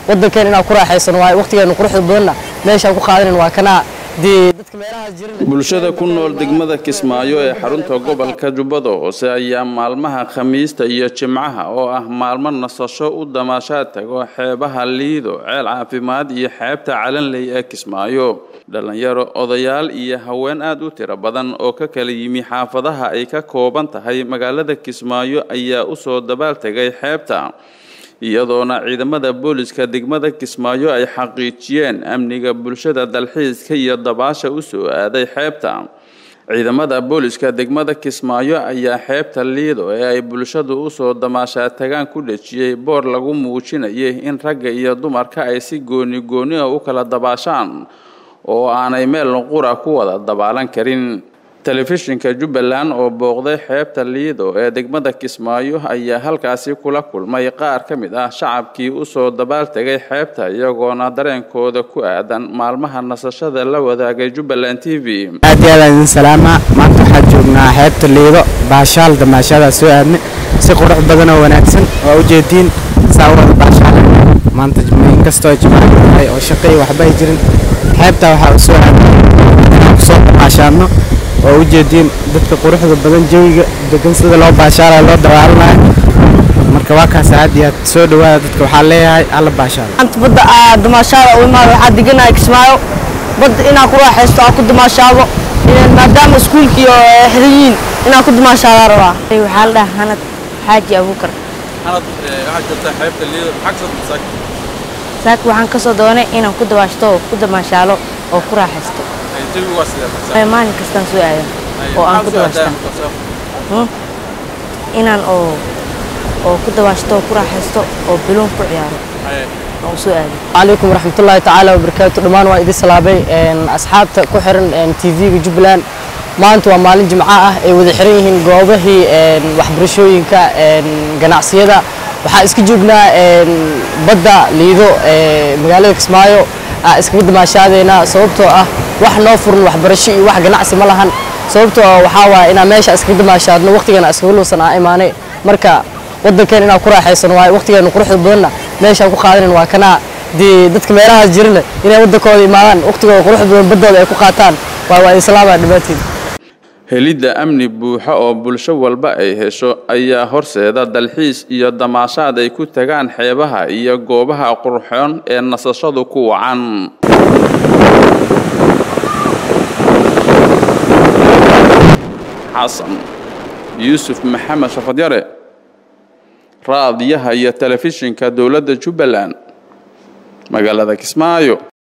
waddankeen inaan ku raaxaysano waaye waqtigeenu quruxda badanna meeshaan ku qaadanan waa kanaa dee dadka meelahaas jirana bulshada ku nool degmada kismaayo ee xarunta gobolka jubbada hoose ayaa maalmaha khamiista iyo jimcaha oo ah maalmo nasasho u damaashaad tago xeebaha liido ceel caafimaad iyo xeebta calanley ee kismaayo dhalinyaro odayaal iyo haween aad u tiro badan oo ka kala yimi xaafadaha ay ka kooban tahay magaalada kismaayo ayaa usoo dabaal tegay xeebta iyadoona ciidamada booliska degmada kismaayo ay xaqiijiyeen amniga bulshada dalxiiska iyo dabaasha u soo aaday xeebta ciidamada booliska degmada kismaayo ayaa xeebta liido ee ay bulshadu usoo damaashaa tagaan ku dhejiyey boor lagu muujinayay in ragga iyo dumarka ay si gooni gooni ah u kala dabaashaan oo aanay meel qura ku wada dabaalan karin telefishinka jubbaland oo booqday xeebta liido ee degmada kismaayo ayaa halkaasi kula kulmay qaar ka mid ah shacabkii usoo dabaal tegay xeebta iyagoona dareenkooda ku aadan maalmaha nasashada la wadaagay jubbaland t v aad iyo aad idin salaama maanta waxaan joognaa xeebta liido baashaal damaashadaa soo aadnay si qurux badan oo wanaagsan waa ujeediin saa wada baashaal maanta inkastoo jimaaco tahay oo shaqo iyo waxba ay jirin xeebta waxaa u soo aadnay inaan kusoo damaashaadno oo ujeediin dadka quruxda badan jawiga degan sida loo baashaalayo loo dawaalanayo marka waa kaas aad iyo aad soo dhawaada dadka waxaa leeyahay alla baashaalo anta badda aa damaashaada u imaado waxaa deganahay kismaayo badda inaan ku raaxaysto aan ku damaashaado maadaama iskuulka iyo xiriyiin inaan ku damaashaada rabaa waxaa la dhahaa hanad xaaji abuukar hanad waxaad joogtaa xeebta liido maxaa kasoo saak saaka waxaan ka soo doonay inaan ku dabaashto oo ku damaashaalo oo ku raaxaysto jawigu waa sidee maalin kastaan soo aada oo aan ku dabaashta inaan oo oo ku dabaashto oo ku raaxaysto oo biloon ku ciyaaro oo soo aado calaykum waraxmatullaahi tacaala wabarakaatu dhammaan waa idin salaabay asxaabta ku xiran tv-ga jubbaland maanta waa maalin jimco ah ay wada xiran yihiin goobahii waxbarashooyinka ganacsiyada waxaa iska joognaa badda liido magaalada kismaayo iskaga damaashaadeynaa sababtoo ah wax noo furan waxbarasho iyo wax ganacsi ma lahan sababtoo waxaa waaya inaan meesha iskaga damaashaadno waqtigeena iskaga luusan aa imaanay marka waddankeen inaan ku raaxaysano waaye waqtigeenu quruxda badanna meeshaan ku qaadanan waa kanaa dee dadka meelahaas jirana inay waddankooda imaadaan waqtigooda quruxda badan baddooda ay ku qaataan waa waa islaama dhammaantiin helidda amni buuxa oo bulsho walba ay hesho ayaa horseeda dalxiis iyo damaashaad ay ku tagaan xeebaha iyo goobaha qurxoon ee nasashadu ku wacan xasan yuusuf maxamed shafadyare raadiyaha iyo telefishinka dowladda jubbaland magaalada kismaayo